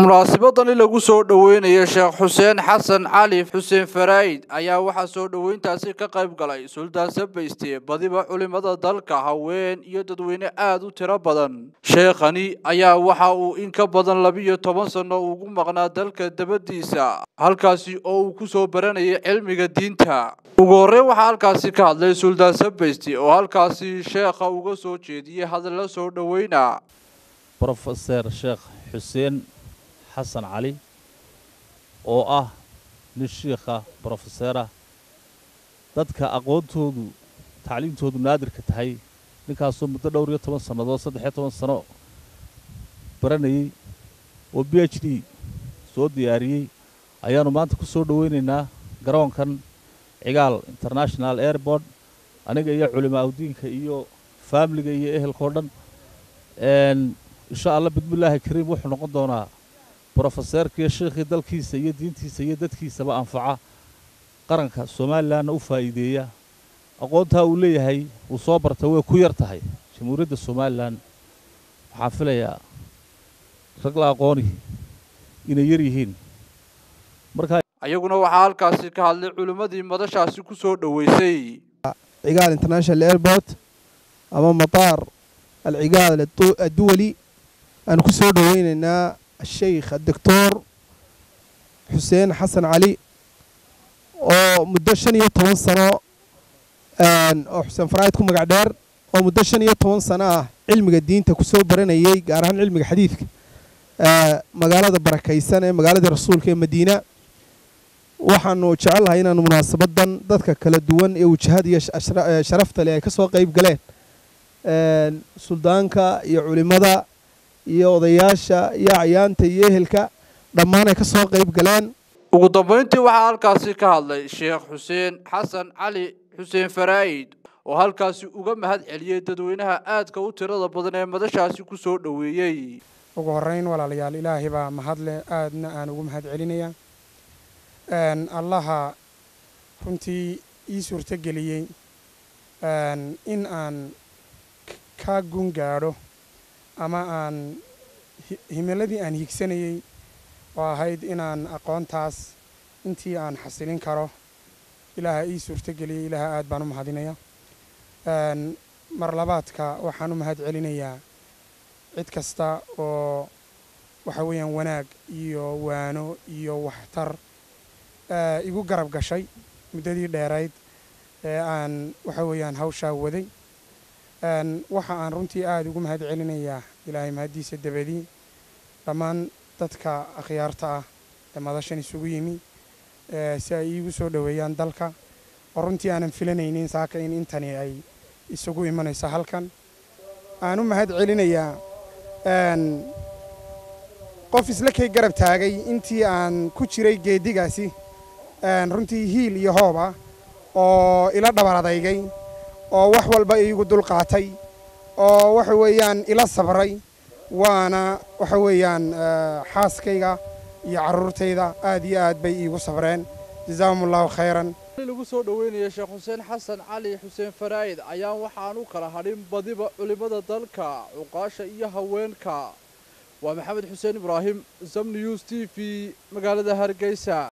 munaasabadani lagu soo dhoweynayo sheekh xuseen xasan cali xuseen faraa'id ayaa waxaa soo dhoweyntaasi ka qayb galay suldaan sabayste badiba culimada dalka haween iyo dadweyne aada u tiro badan sheekhani ayaa waxa uu in ka badan labiyo toban sanno ugu maqnaa dalka dabadiisa halkaasi oo uu ku soo baranayay cilmiga diinta ugu horreyn waxaa halkaasi ka hadlay suldaan sabayste oo halkaasi sheekha uga soo jeediyey hadalla soo dhoweyna brofeser sheekh xuseen xasan cali oo ah nin shiikha brofeserah dadka aqoontoodu tacliimtoodu naadirka tahay ninkaasoo muddo dhowr iyo toban sannadood saddex iyo toban sano baranayey oo b h d soo diyaariyey ayaannu maanta ku soo dhoweynaynaa garoonkan cigaal international airport aniga iyo culimaa udiinka iyo faamiliga iyo ehelkao dhan insha allah bismillaahi kariim wuxuu noqon doonaa brofeseerkiiyo sheikhii dalkiisa iyo diintiisa iyo dadkiisaba anfaca qaranka somalilanna u faa'iideeya aqoontaa uu leeyahay uu soo bartay way ku yar tahay jamhuuriyadda somalilan waxaan filayaa rag la aqooni inay yar yihiin markaa ayaguna waxaa halkaasi ka hadlay culimmadii madashaasi ku soo dhoweysay cigaal international airport ama mataar alcigaal adduwali aan ku soo dhoweynaynaa asheykh adoctor xuseen xasan cali oo muddo shan iyo toban sano oo xuseen faraa'id ku magac dheer oo muddo shan iyo toban sano ah cilmiga diinta ku soo baranayey gaar ahaan cilmiga xadiidka magaalada barakaysan ee magaaladii rasuulka ee madiina waxaanu jecelnahay inaanu munaasabadan dadka kala duwan ee wajahada iyo sharafta leh ay ka soo qayb galeen suldaanka iyo culimmada iyo odayaasha iyo acyaanta iyo ehelka dhammaan ay ka soo qayb galeen ugu dambayntii waxaa halkaasi ka hadlay sheekh xuseen xasan cali xuseen faraa'id oo halkaasi uga mahad celiyey dadweynaha aadka u tirada badan ee madashaasi ku soo dhoweeyey ugu horrayn walaalayaal ilaahay baa mahadleh aadna aan ugu mahad celinayaa allaha runtii ii suurtogeliyey in aan ka gun gaadho ama aan himiladii aan higsanayey oo ahayd inaan aqoontaas intii aan xasilin karo ilaaha ii suurtogeliyey ilaaha aad baan u mahadinaya mar labaadka waxaan u mahad celinayaa cid kasta oo waxa weeyaan wanaag iyo waano iyo waxtar igu garab gashay muddadii dheerayd ee aan waxa weeyaan hawshaa waday waxa aan runtii aada ugu mahad celinayaa ilaahay mahaddiisa dabadii dhammaan dadka akhyaarta ah ee madashan isugu yimi si ay iigu soo dhoweeyaan dalka oo runtii aanan filanaynin saaka in intani ay isugu imanayso halkan aan u mahad celinayaa qof isla kay garab taagay intii aan ku jiray geeddigaasi runtii hiil iyo hoob ah oo ila dhabar adaygay oo wax walba iigu dulqaatay oo waxa weeyaan ila sabray waana waxa weeyaan xaaskayga iyo carruurtayda aad iyo aad bay iigu sabreen jazaahum allahu khayran lagu soo dhoweynaya sheekh xuseen xasan cali xuseen faraa'id ayaa waxaan u kala hadhin badiba culimmada dalka cuqaasha iyo haweenka waa maxamed xuseen ibraahim zam news t v magaalada hargeysa